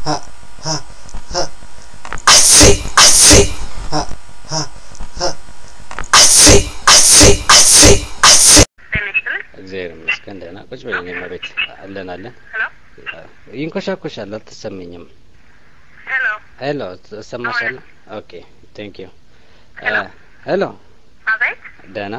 እግዚአብሔር ይመስገን ደህና ቁጭ በይ እኔማ ቤት አለን አለን ይንኮሻኮሻል አልተሰማኝም ሄሎ ሄሎ እሰማሻለሁ ኦኬ ቴንክ ዩ ሄሎ አቤት ደህና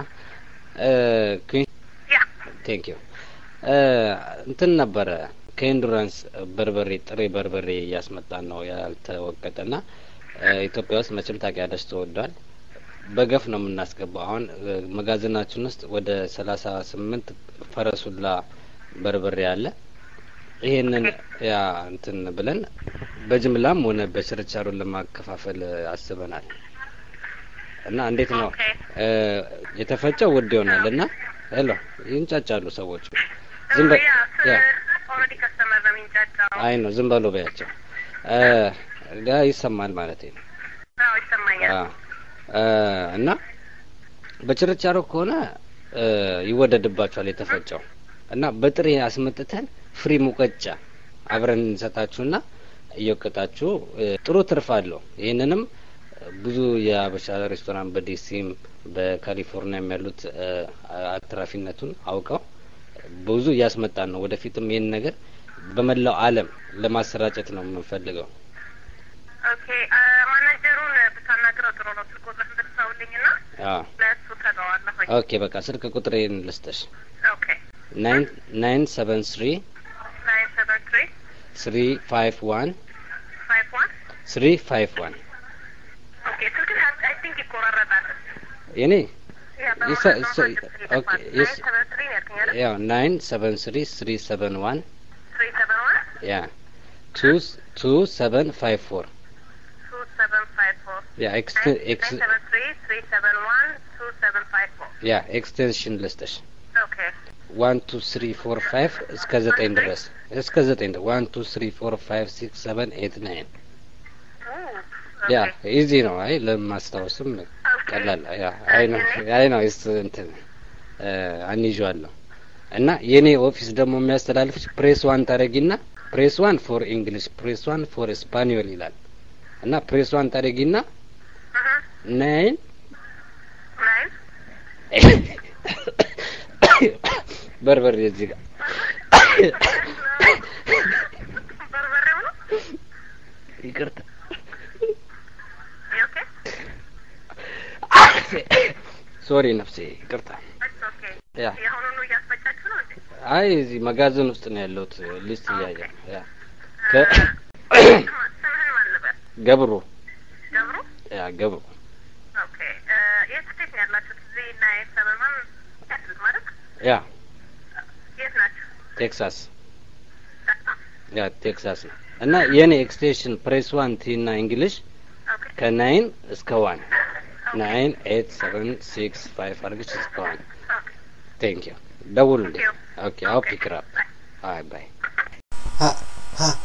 ያ ቴንክ ዩ እንትን ነበረ ከኢንዱራንስ በርበሬ ጥሬ በርበሬ እያስመጣን ነው ያልተወቀጠና ኢትዮጵያ ውስጥ መቼም ታውቂያለሽ ተወዷል በገፍ ነው የምናስገባው አሁን መጋዘናችን ውስጥ ወደ ሰላሳ ስምንት ፈረሱላ በርበሬ አለ ይሄንን ያ እንትን ብለን በጅምላም ሆነ በችርቻሮ ለማከፋፈል አስበናል እና እንዴት ነው ኦኬ። የተፈጨው ውድ ይሆናል እና ሄሎ ይንጫጫሉ ሰዎቹ ዝም በ ያ ያ ኦልሬዲ ከስተመር ነው የሚንጫጫው። አይ ነው ዝም በሉ በያቸው እ ያ ይሰማል ማለት ነው አዎ ይሰማኛል። አ እ እና በችርቻሮ ከሆነ እ ይወደድባቸዋል የተፈጨው እና በጥሬ አስመጥተን ፍሪ ሙቀጫ አብረን እንሰጣችሁና እየወቀጣችሁ እ ጥሩ ትርፍ አለው። ይህንንም ብዙ የአበሻ ሬስቶራንት በዲሲም በካሊፎርኒያም ያሉት እ አትራፊነቱን አውቀው ብዙ እያስመጣን ነው። ወደፊትም ይህን ነገር በመላው ዓለም ለማሰራጨት ነው የምንፈልገው። ኦኬ አ፣ ማናጀሩን ብታናግረው ጥሩ ነው። ስልክ ቁጥር ብትሰውልኝና አዎ ለእሱ ተለዋለሁ። ኦኬ በቃ ስልክ ቁጥሬን ልስጥሽ ኦኬ ናይን ናይን ሰቨን ስሪ ናይን ሰቨን ትሪ ስሪ ፋይቭ ዋን ፋይቭ ዋን ስሪ ፋይቭ ዋን ኦኬ ስልክ አይ ቲንክ ይቆራረጣል። የኔ ያ ይሰ- በማለት ይሰ- ነው ኦኬ፣ ናይን ይስ- ሰቨን ትሪ ነው ያልከኝ አይደል? ያው ናይን ሰቨን ስሪ ስሪ ሰቨን ዋን ትሪ ሰቨን ዋን ያ ቱ ቱ ሰቨን ፋይቭ ፎር ቱ ሰቨን ፋይቭ ፎር ያ ኤክስ ኤክስ ናይን ሰቨን ትሪ ትሪ ሰቨን ዋን ቱ ሰቨን ፋይቭ ፎር ያ ኤክስቴንሽን ልስጥሽ ኦኬ ዋን ቱ ስሪ ፎር ፋይቭ እስከ ዘጠኝ ድረስ እስከ ዘጠኝ ድረስ ዋን ቱ ስሪ ፎር ፋይቭ ሲክስ ሰቨን ኤት ናይን ያ ኢዚ ነው። አይ ለማስታወስም ቀላል ያ አይ ነው አይ ነው ስ እንትን አንይዤዋል ነው እና የኔ ኦፊስ ደግሞ የሚያስተላልፍሽ ፕሬስ ዋን ታደረጊና ፕሬስ ዋን ፎር እንግሊሽ ፕሬስ ዋን ፎር ስፓኒዮል ይላል እና ፕሬስ ዋን ታደረጊና ናይን ናይን በርበሬ እዚህ ጋር በርበሬው ነው ይቅርታ ኦኬ ሶሪ ነፍሴ ይቅርታ ኦኬ ያ የአሁኑኑ እያስፈጫችሁ ነው እንዴ? አይ እዚህ መጋዘን ውስጥ ነው ያለሁት ሊስት እያየ ያ ከ ስምህን ማን ልበል? ገብሩ ገብሩ? ያ ገብሩ ኦኬ እ፣ የት ስቴት ነው ያላችሁት? እዚህ ናይን ሰቨን ዋን ያሉት ማለት ያ የት ናችሁ? ቴክሳስ ያ ቴክሳስ ነው እና የኔ ኤክስቴንሽን ፕሬስ ዋን ቲ እና እንግሊሽ ኦኬ ከናይን እስከ ዋን ናይን ኤት ሰቨን ሲክስ ፋይቭ አድርገሽ እስከ ዋን ኦኬ ቴንክ ዩ ደውሉልኝ ኦኬ አው ፒክ አፕ አይ ባይ ha ha